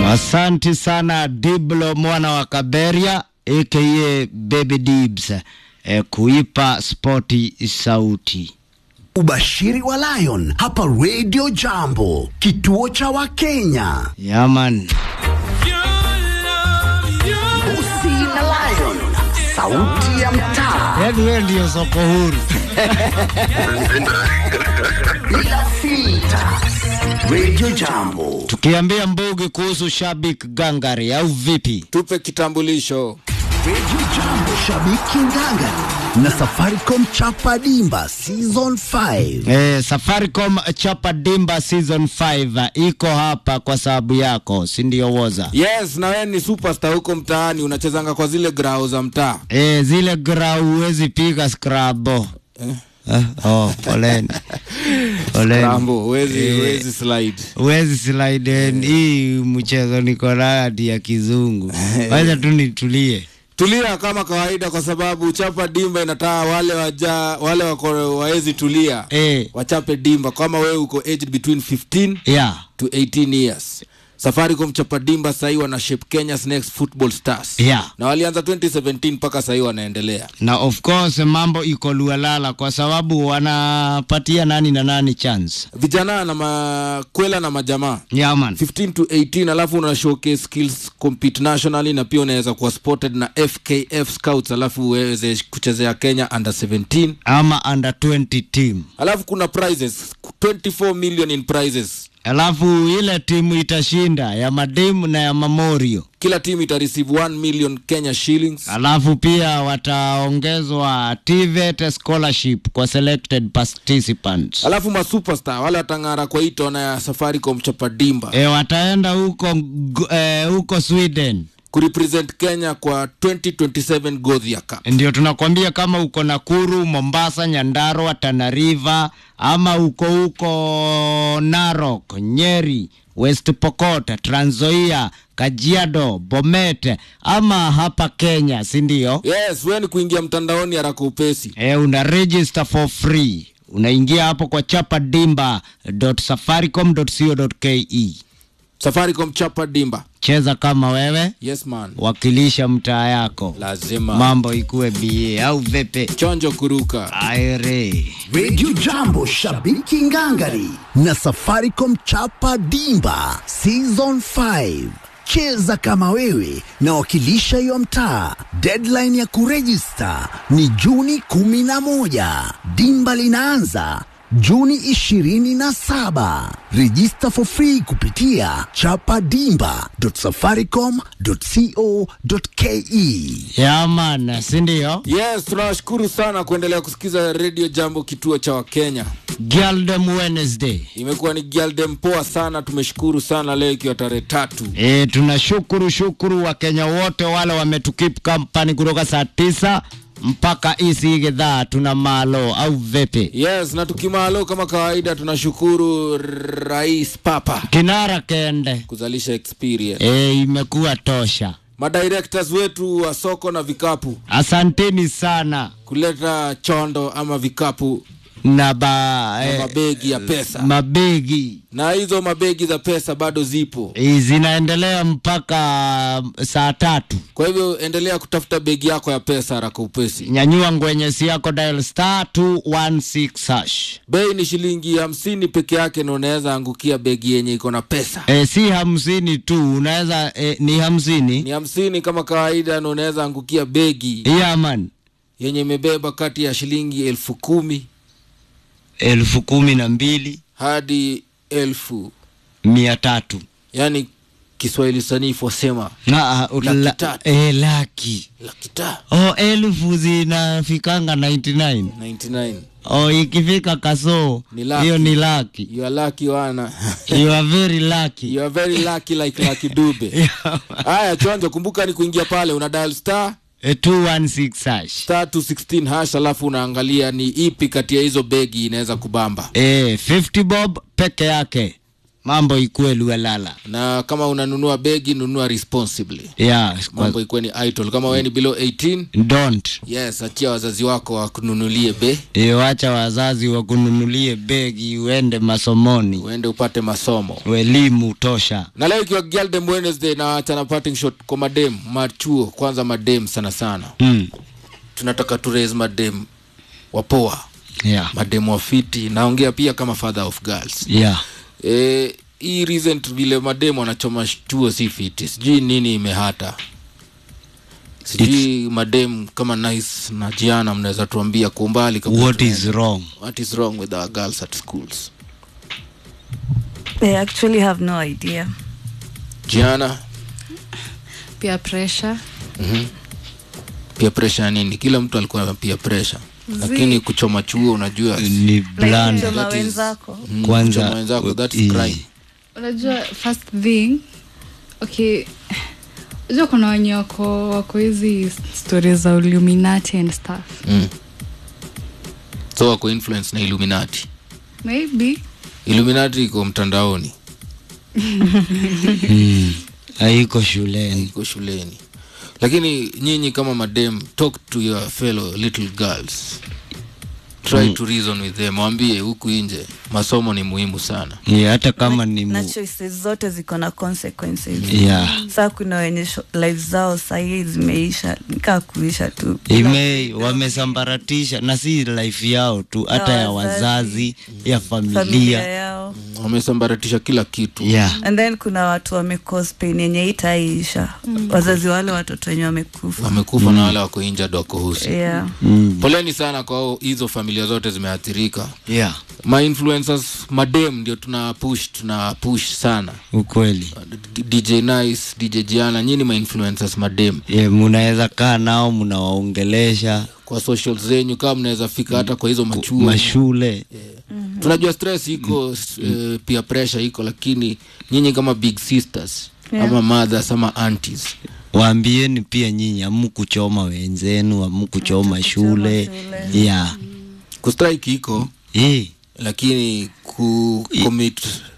Asanti sana Diblo mwana wa Kaberia aka Baby Dibs eh, kuipa spoti sauti. Ubashiri wa Lion hapa Radio Jambo, kituo cha Wakenya. Yaman, Usi na Lion, sauti ya mtaa yaani wewe ndio soko huru. bila filter. Radio Jambo. Tukiambia Mbugi kuhusu Shabik Gangari au vipi? tupe kitambulisho Radio Jambo, shabiki nganga na Safaricom chapa dimba season 5. Eh, Safaricom Chapa Dimba season 5 iko hapa kwa sababu yako, si ndio woza? yes na wewe ni superstar huko mtaani unachezanga kwa zile grau za mtaa Eh, zile grau huwezi piga scrabo. Eh, oh, poleni. Poleni. rambo huwezi Eh. huwezi slide Huwezi slide in. Hii mchezo niko nayo hadi ya kizungu. Wacha tu nitulie. tulia kama kawaida kwa sababu chapa dimba inataa wale waja wale wako waezi tulia Eh, wachape dimba kama wewe uko aged between 15 yeah. to 18 years safaricom chapa dimba sahii wana shape kenya's next football stars Yeah. na walianza 2017 mpaka sahii wanaendelea Na of course mambo iko lualala kwa sababu wanapatia nani na nani chance. vijana na makwela na majamaa Yeah, man. 15 to 18 alafu una showcase skills compete nationally na pia unaweza kuwa spotted na fkf scouts alafu uweze kuchezea kenya under 17 Ama under 20 team. alafu kuna prizes 24 million in prizes Alafu ile timu itashinda ya madimu na ya Mamorio. kila team ita receive 1 million kenya shillings Alafu pia wataongezwa TVET scholarship kwa selected participants. alafu masuperstar wale watang'ara kwa hii tona ya safaricom chapa dimba E, wataenda huko g- e, huko Sweden. kurepresent kenya kwa 2027 godhia cup Ndio tunakwambia kama uko Nakuru, Mombasa, Nyandarua, Tana River ama uko huko Narok, Nyeri, West Pokot, Trans Nzoia, Kajiado, Bomet ama hapa Kenya, si ndio? yes we ni kuingia mtandaoni haraka upesi E, una register for free. Unaingia hapo kwa chapadimba.safaricom.co.ke. safaricom chapa dimba Cheza kama wewe, yes man wakilisha mtaa yako. lazima Mambo ikuwe bie au vipi? chonjo kuruka Aire. Radio Jambo, shabiki ngangari na Safaricom chapa dimba season 5. Cheza kama wewe na wakilisha hiyo mtaa. Deadline ya kurejista ni Juni 11. Dimba linaanza Juni 27. Register for free kupitia chapadimba.safaricom.co.ke. Yaman, si ndio? yes tunawashukuru sana kuendelea kusikiza redio jambo kituo cha wakenya Girldom Wednesday. imekuwa ni gialdem poa sana tumeshukuru sana leo ikiwa tarehe tatu E, tunashukuru shukuru Wakenya wote wale wametukip kampani kutoka saa tisa mpaka isi gedhaa tuna malo au vipi? yes na tukimalo kama kawaida tunashukuru rais papa Kinara kende. kuzalisha experience E, imekuwa tosha. madirectors wetu wa soko na vikapu Asanteni sana kuleta chondo ama vikapu na ba na eh, mabegi ya pesa mabegi na hizo mabegi za pesa bado zipo Eh, zinaendelea mpaka saa tatu. kwa hivyo endelea kutafuta begi yako ya pesa haraka upesi Nyanyua ngwenyesi yako dial star 216 hash. bei ni shilingi hamsini peke yake na unaweza angukia begi yenye iko na pesa E, si hamsini tu unaweza e, ni hamsini ni hamsini kama kawaida na unaweza angukia begi yaman yenye imebeba kati ya shilingi elfu kumi elfu kumi na mbili hadi elfu mia tatu yaani kiswahili sanifu wasema na Laki la, tatu. e, laki laki ta o elfu zinafikanga 99 99 o ikifika kasoo Ni laki. hiyo ni laki you are lucky wana you are very lucky you are very lucky like lucky dube haya chonjo kumbuka ni kuingia pale una dial star E, 216 hash star 216 hash alafu unaangalia ni ipi kati ya hizo begi inaweza kubamba e, 50 bob peke yake mambo ikuwe luelala na kama unanunua begi nunua responsibly yeah, kwa, mambo ikuwe ni idle kama wewe ni below 18 don't yes achia wazazi wako wakununulie be Eh, wacha wazazi wakununulie begi uende masomoni uende upate masomo elimu tosha na leo ikiwa Girldom Wednesday na achana parting shot kwa madem machuo kwanza madem sana sana mm. tunataka tu raise madem wapoa yeah. madem wafiti naongea pia kama father of girls yeah. e, hii recent vile madem wanachoma chuo si fiti sijui nini imehata sijui madem kama nice na jiana mnaweza tuambia kwa umbali kabla what tuende. is wrong what is wrong with our girls at schools They actually have no idea. jiana peer pressure pia pressure ya nini kila mtu alikuwa na pia pressure lakini kuchoma chuo unajua ni Like bland kuchoma that is- wenzako. mm, Kwanza, kuchoma wenzako that's i- crime unajua first thing okay unajua kuna wenye wako wako hizi stori za illuminati and stuff mm. so wako influence na illuminati maybe illuminati iko mtandaoni mm. haiko shuleni iko shuleni lakini nyinyi kama madem talk to your fellow little girls try to reason with them waambie huku nje masomo ni muhimu sana yeah, hata kama ni na mu... choices zote ziko na consequences yeah. saa kuna wenye sho- life zao sahii zimeisha nikaa kuisha tu ime wamesambaratisha na si life yao tu hata ya wazazi ya familia familia yao wamesambaratisha kila kitu yeah. and then kuna watu wamecause pain yenye itaisha wazazi wale watoto wenye wamekufa wamekufa na wale wako injured wako husi yeah. Mm. poleni sana kwa hao- hizo familia zote zimeathirika yeah. ma influencers madem ndio tuna push tuna push sana ukweli D- dj nice dj jiana nyini ma influencers madem yeah, munaweza kaa nao mnawaongelesha kwa social zenyu kama mnaweza fika hata kwa hizo machuo mashule tunajua stress iko s- eh, pia pressure iko lakini nyinyi kama big sisters ama mothers ama aunties waambieni pia nyinyi amukuchoma wenzenu amukuchoma shule shule. yeah. kustrike iko Eh, lakini ku commit